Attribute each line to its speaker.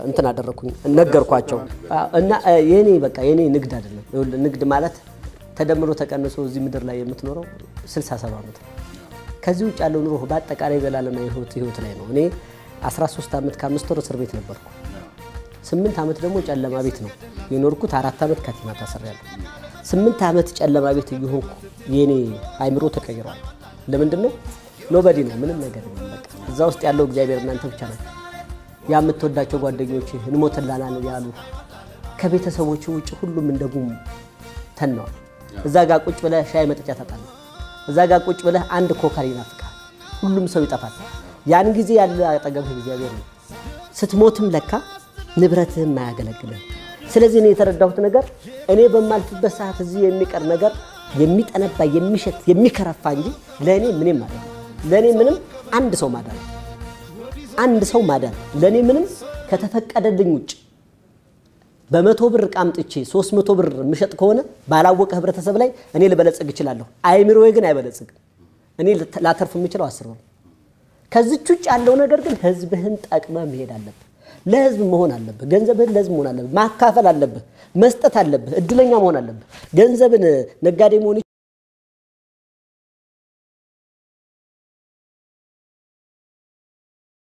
Speaker 1: እንትን አደረኩኝ ነገርኳቸው። አዎ፣ እና እ፣ የኔ በቃ የኔ ንግድ አይደለም። ይኸውልህ ንግድ ማለት ተደምሮ ተቀንሶ እዚህ ምድር ላይ የምትኖረው 67 ዓመት ነው። ከዚህ ውጭ ያለው ኑሮ በአጠቃላይ ዘላለማዊ ህይወት ህይወት ላይ ነው። እኔ 13 ዓመት ከአምስት ወር እስር ቤት ነበርኩ። ስምንት ዓመት ደግሞ ጨለማ ቤት ነው የኖርኩት። አራት ዓመት ካቲማ ታስሬያለሁ። ስምንት ዓመት ጨለማ ቤት እየሆንኩ የኔ አይምሮ ተቀይሯል። ለምንድን ነው? ኖበዲ ነው፣ ምንም ነገር የለም። በቃ እዛ ውስጥ ያለው እግዚአብሔር እናንተ ብቻ ናቸው። ያ የምትወዳቸው ጓደኞች እንሞትላናል ያሉ ከቤተሰቦች ውጭ ሁሉም እንደ ጉም ተነዋል። እዛ ጋር ቁጭ ብለህ ሻይ መጠጫ ታጣለህ። እዛ ጋር ቁጭ ብለህ አንድ ኮከር ይናፍቃል። ሁሉም ሰው ይጠፋል። ያን ጊዜ ያለ አጠገብህ እግዚአብሔር ነው። ስትሞትም ለካ ንብረትህም አያገለግልም። ስለዚህ እኔ የተረዳሁት ነገር እኔ በማልፍበት ሰዓት እዚህ የሚቀር ነገር የሚጠነባ የሚሸት የሚከረፋ እንጂ ለእኔ ምንም ማለት ነው። ለእኔ ምንም አንድ ሰው ማዳን ነው። አንድ ሰው ማዳን ለእኔ ምንም ከተፈቀደልኝ ውጭ በመቶ ብር ዕቃ አምጥቼ ሶስት መቶ ብር የምሸጥ ከሆነ ባላወቀ ህብረተሰብ ላይ እኔ ልበለጽግ እችላለሁ። አይምሮዬ ግን አይበለጽግም። እኔ ላተርፍ የምችለው አስር ብር ነው። ከዚች ውጭ ያለው ነገር ግን ህዝብህን ጠቅመ መሄድ አለብህ። ለህዝብ መሆን አለብህ። ገንዘብህን ለህዝብ መሆን አለብህ። ማካፈል አለብህ። መስጠት አለብህ። እድለኛ መሆን አለብህ። ገንዘብን ነጋዴ መሆን